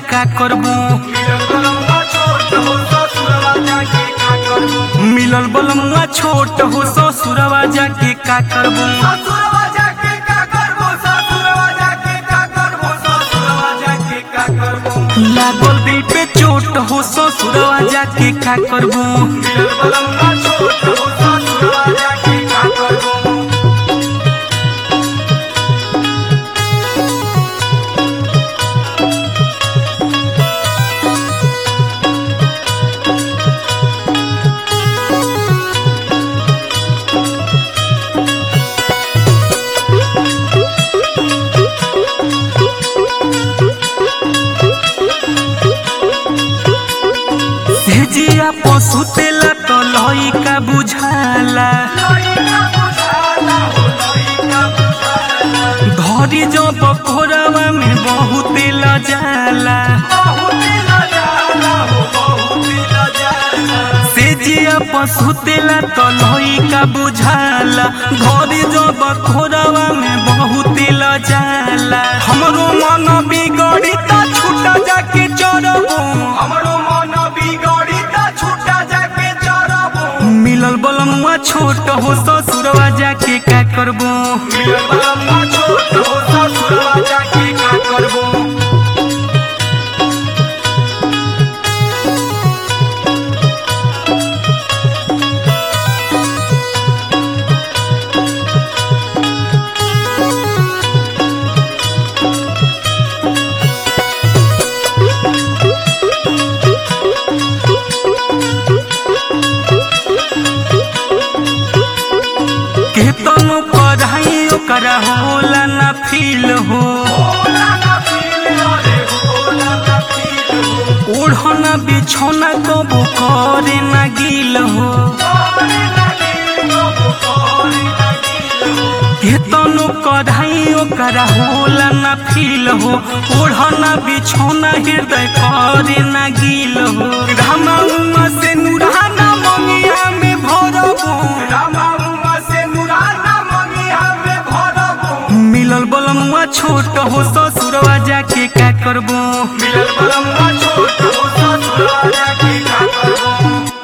का करबू मिलल बलमुआ छोट हो ससुरवा जाके का करबू लागल दिल पे चोट हो ससुरवा जाके का करबू सेजिया पशु तेला तो लइका बुझाला धरी जो बकोरवा में बहुत लजाला सेजिया पशु तेला तो लइका बुझाला धरी जो बकोरवा में बहुत लजाला हमरो मन बिगड़ी ता छूटा जाके चरबू हमरो मन बिगड़ी ता छूटा जाके चरबो मिलल बलमुआ छोट हो ससुरवा जाके का करबू मिलल बलम्मा छोट हो ससुरवा जाके का करबो केतनो पढ़ाई ओकरा होला ना फील हो होला ना फील रे होला ना फील ओढ़ना बिछौना कबो करे ना गिल हो करे लगी गो करे लगी केतनो पढ़ाई ओकरा होला ना फील हो ओढ़ना बिछौना हृदय करे ना गिल हो घामा उमा से नुरहाना मंगिया में भरबू रामा उमा से मुराना मंगी हमें भरबो मिलल बलमुआ छोट हो ससुरवा जाके का करबू मिलल बलम्मा छोट हो ससुरवा जाके का करबो